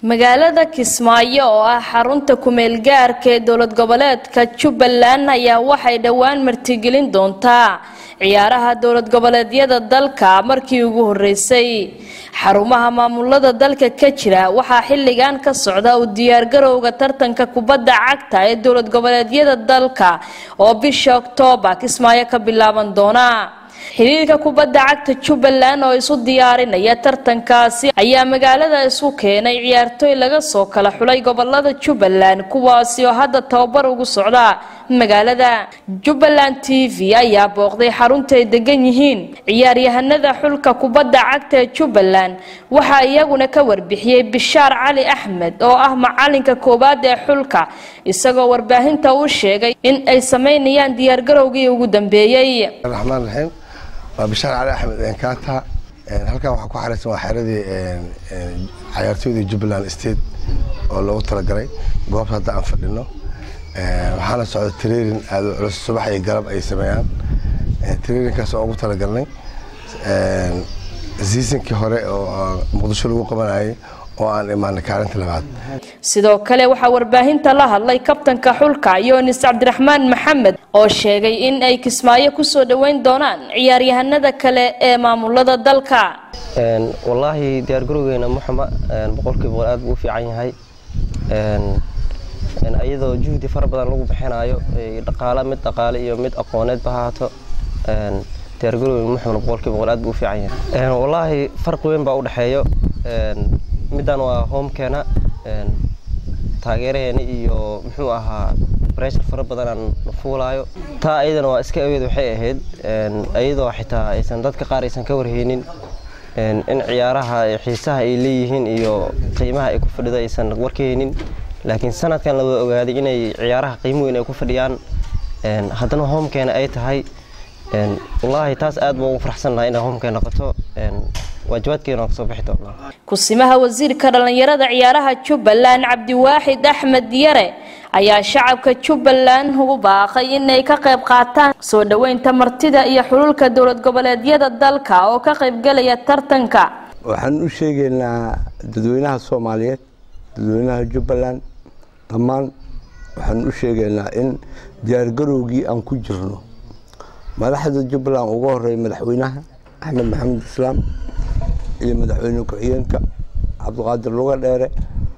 magaalada kismaayo oo ah xarunta kumeel gaarka ee dowlad goboleedka jubbaland ayaa waxay dhowaan martigelin doontaa ciyaaraha dowlad goboleedyada dalka markii ugu horeysay xarumaha maamulada dalka ka jira waxaa xilligan ka socda u diyaargarowga tartanka kubadda cagta ee dowlad goboleedyada dalka oo bisha oktoobar kismaayo ka bilaaban doona xiriirka kubadda cagta jubbaland oo isu diyaarinaya tartankaasi ayaa magaalada isu keenay ciyaartooy laga soo kala xulay gobolada jubbaland kuwaasi oo hadda tababar ugu socda magaalada jubbaland t v ayaa booqday xarunta ay degan yihiin ciyaaryahanada xulka kubadda cagta ee jubbaland waxaa iyaguna ka warbixiyey bishaar cali axmed oo ah macalinka koowaad ee xulka isagoo warbaahinta u sheegay in ay sameynayaan diyaargarowgii ugu dambeeyey raxmaan raxiim waa bishaar cali axmed enkaata halkan waxaa ku xareysan waa xeradii cayaartooyda jubbaland state oo loogu talagalay goobta hadda aan fadhino waxaana socda trairin aada u culus subax iyo galab ay sameeyaan trairinkaas oo ugu talagalnay seasonkii hore oo muqdisho lagu qabanayay oo aan imaanay kaalinta labaad sidoo kale waxaa warbaahinta la hadlay kabtanka xulka yoonis cabdiraxmaan maxamed oo sheegay in ay kismaayo kusoo dhoweyn doonaan ciyaaryahanada kale ee maamulada dalka wallaahi diyaargarowgeena muxama boqolkii boqol aad buu u fiican yahay iyadoo juhdi fara badan lagu bixinayo dhaqaale mid dhaqaale iyo mid aqooneedba haato diyaargarowgeena muxamna boqolkii boqol aad buu u fiican yahay wallaahi farqi weyn baa u dhexeeyo middan waa homekeena taageeraheena iyo muxuu ahaa breshar fara badanaan fuulaayo taa ayadana waa iska aweed waxay ahayd iyadoo xitaa aysan dadka qaar aysan ka warheynin in ciyaaraha xiisaha ay leeyihiin iyo qiimaha ay ku fadhido aysan warkahaynin laakiin sanadkan la wada ogaaday inay ciyaaraha qiimo weyn ay ku fadhiyaan haddana homekeena ay tahay wallaahi taas aad baan ugu faraxsan lahaa inay homekeena noqoto waajibaadkeena kasoo bixi doonaa kusimaha wasiirka dhallinyarada ciyaaraha jubbaland cabdiwaaxid axmed yare ayaa shacabka jubbaland ugu baaqay inay ka qayb qaataan soo dhoweynta martida iyo xululka dowlad goboleedyada dalka oo ka qaybgelaya tartanka waxaan u sheegaynaa dadweynaha soomaaliyeed dadweynaha jubbaland dhammaan waxaan u sheegaynaa in diyaargarowgii aan ku jirno madaxda jubbaland uga horeeya madaxweynaha axmed maxamed islaam iyo madaxweyne ku-xigeenka cabdiqaadir luga dheere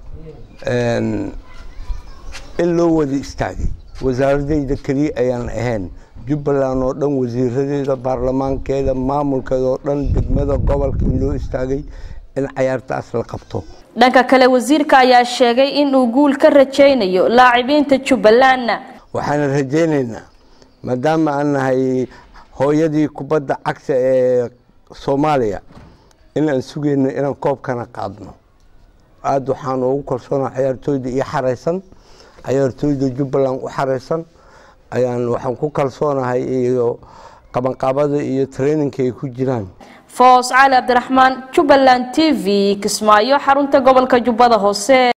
in loo wada istaagay wasaaradeyda keliya ayaan ahayn jubbaland oo dhan wasiiradeeda baarlamaankeeda maamulkeeda oo dhan degmada gobolka in loo istaagay in cayaartaas la qabto dhanka kale wasiirka ayaa sheegay in uu guul ka rajaynayo laacibinta jubbalandna waxaana rajaynaynaa maadaama aan nahay hooyadii kubadda cagta ee soomaaliya inaan sugayno inaan koobkana qaadno aada waxaan ugu kalsoonaa ciyaartooyda iyo xareysan ciyaartooyda jubbaland u xareysan ayaan waxaan ku kalsoonahay iyo qabanqaabada iyo traininka ay ku jiraan foos cali cabdiraxmaan jubbaland t v kismaayo xarunta gobolka jubbada hoose